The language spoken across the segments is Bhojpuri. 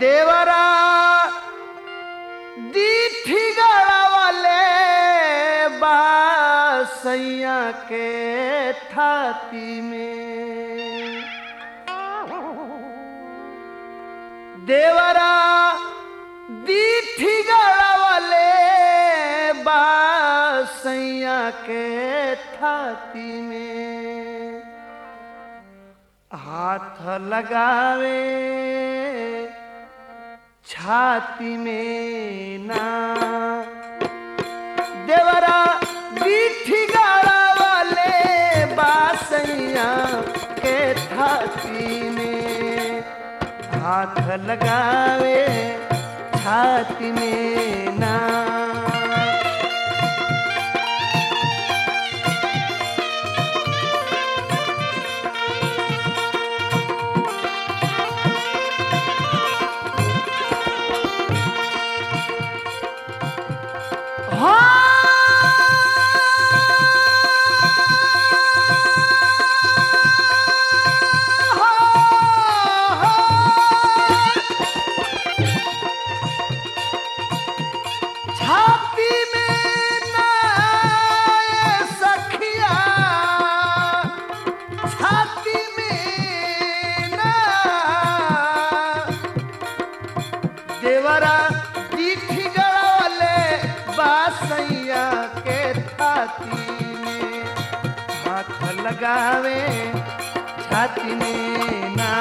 देवरा दीठी गड़ावले बासैया के थाती में देवरा दीठी गड़ावले बासैया के थाती में हाथ लगावे छाती में ना देवरा बीठी गाड़ा वाले बासैया के छाती में हाथ लगावे छाती में ना छाती में ना सखिया छाती में ना देवरा दीठी गड़ावले बासैया के छाती में हाथ लगावे छाती में ना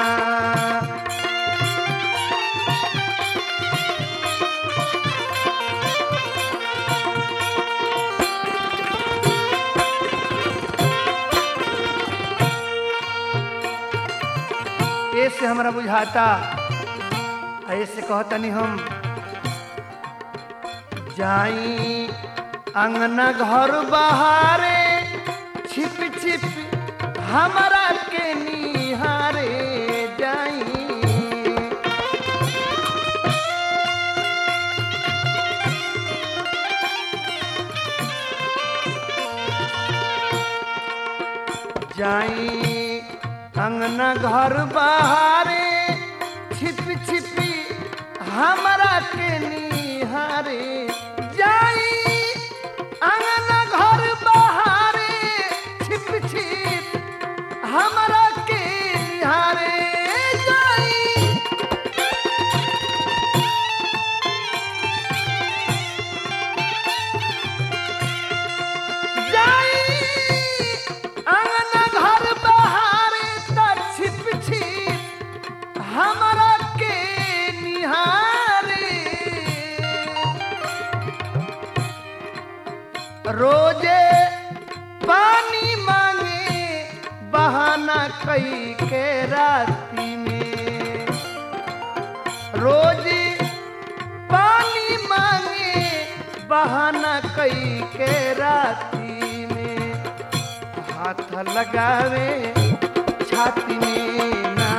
ऐसे हमरा बुझाता ऐसे कहतनी हम जाई अंगना घर बहारे छिप छिप हमरा के निहारे जाई जाई अंगना घर बहारे छिप छिपी हमरा के निहारे जाई अंगना घर बहारे छिप छिप हमरा के निहारे जाई जाई अंगना घर बहारे त छिप छिप हमरा के निहारे रोजे पानी मांगे बहाना कई के राती में रोज पानी मांगे बहाना कई के राती में हाथ लगावे छाती में ना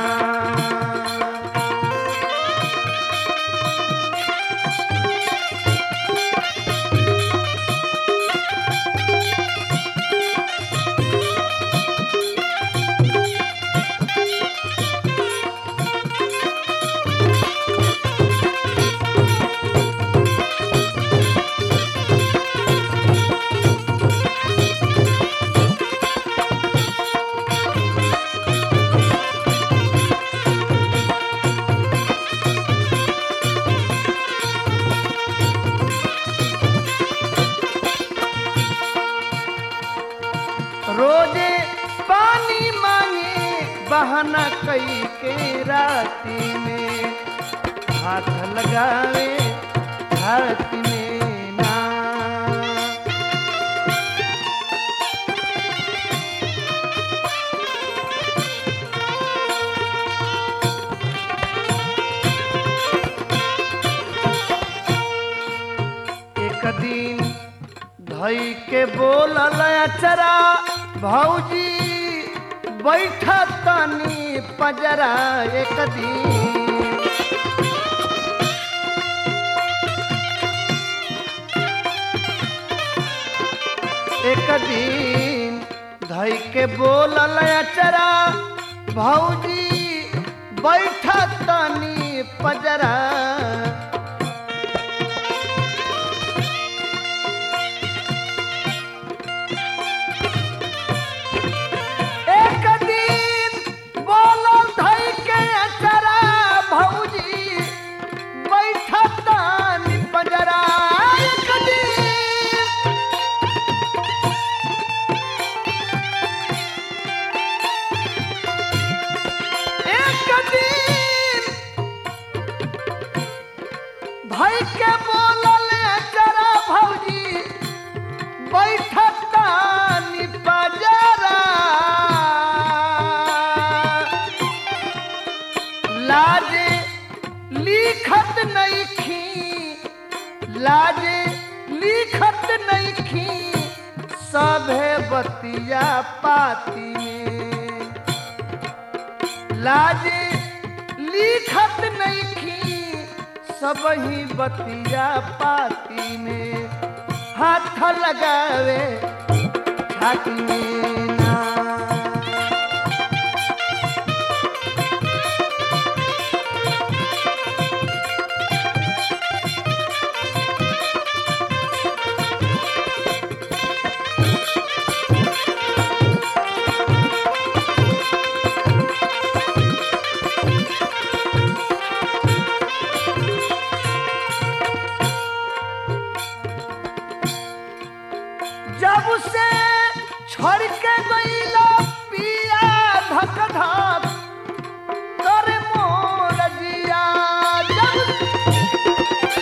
रोजे पानी मांगे बहाना कई के राती में हाथ लगावे हाथ में ना एक दिन धई के बोलल अचरा भौजी बैठा तनी पजरा एक दिन एक दिन धई के बोलल अचरा भौजी बैठा तनी पजरा एक दिन बोलल धई के अचरा भौजी बैठा तनी पजरा एक दिन एक दिन भाई के बोलल जरा भौजी बैठता निपजरा लाजे लिखत नहीं खी लाजे लिखत नहीं खी सभे बतिया पाती में लाजे लिखत नहीं खी सब ही बतिया पाती में हाथ लगावे छाती में ना जब से छोड़ के गईला पिया धक धक करे मोर जिया जब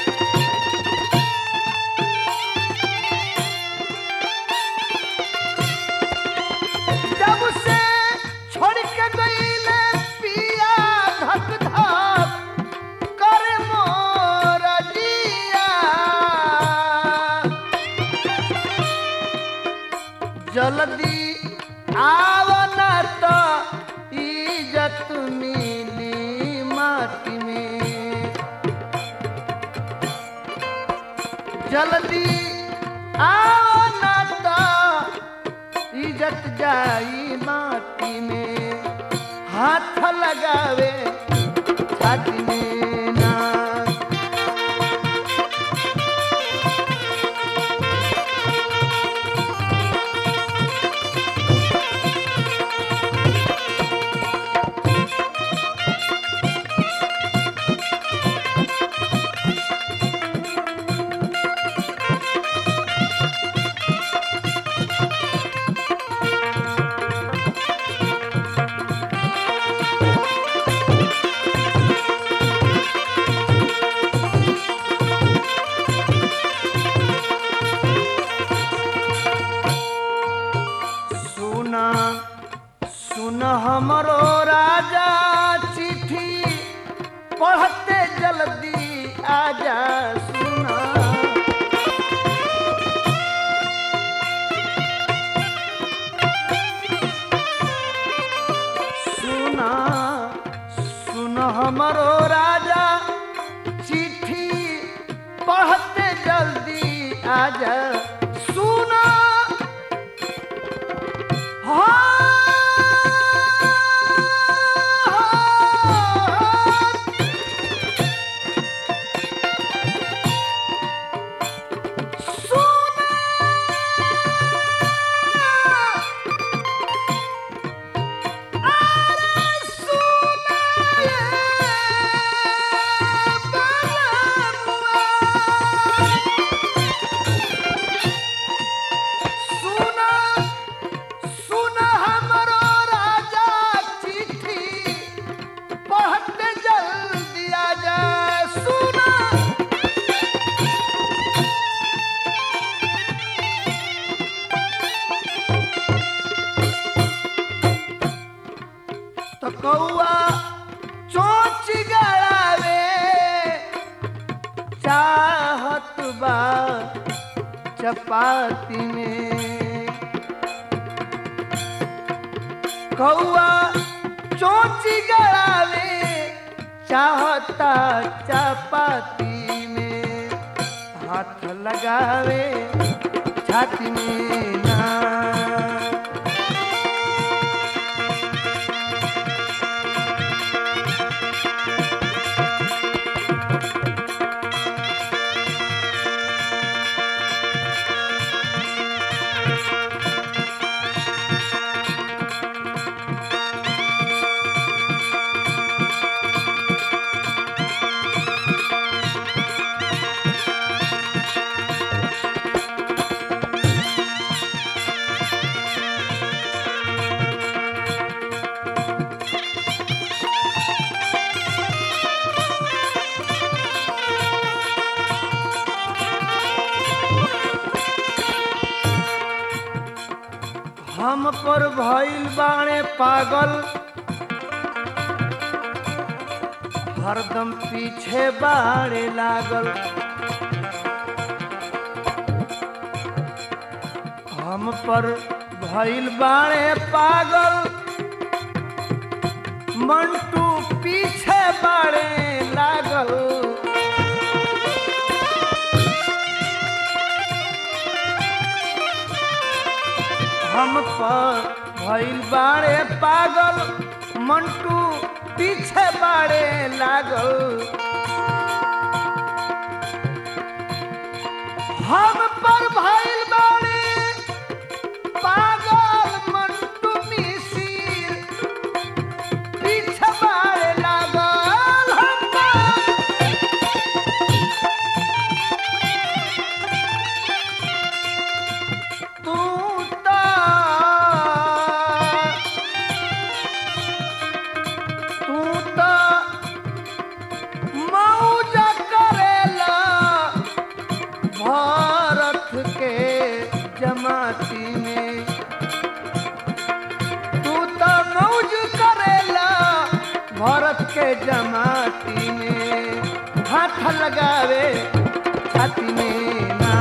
जब से छोड़ के गईले पिया धक धक करे मोर जिया जल्दी आवना तो इज्जत मिली माटी में जल्दी आवना तो इज्जत जाई माटी में हाथ लगावे छाती में ना सुना सुन हमरो राजा चिट्ठी पढ़ते जल्दी आजा सुना सुना सुन हमरो राजा चिट्ठी पढ़ते जल्दी आजा सुना सुना सुन हमरो राजा चिट्ठी पढ़ते जल्दी आजा सुना तो कौआ चोच गड़ावे चाहत बा चपाती में कौआ चोची गड़ावे चाहता चपाती में हाथ लगावे छाती में ना हम पर भइल बाणे पागल हरदम पीछे बाड़े लागल हम पर भइल बाणे पागल मंटू पीछे बाड़े लागल हम पर भइल बाड़े पागल मंटू पीछे बाड़े लागल हम पर भइल बाड़े पागल मंटू मिसिर पीछे बाड़े लागल हम पर तू ता तू ता मौज करेला भारत के जमाती में तू तो मौज करेला भारत के जमाती में हाथ लगावे छाती में ना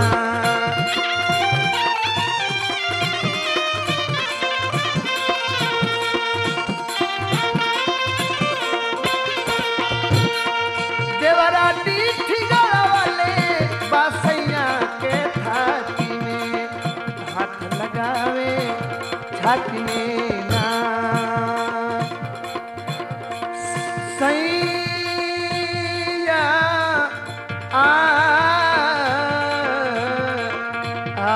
देवरा डीठी गड़ावले बासैया के छाती में हाथ लगावे छाती में ना सैया आ आ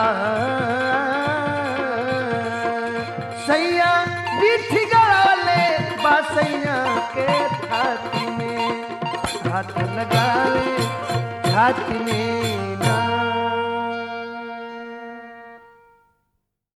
सैया डीठी गड़ावले बासैया के छाती में हाथ लगावे छाती में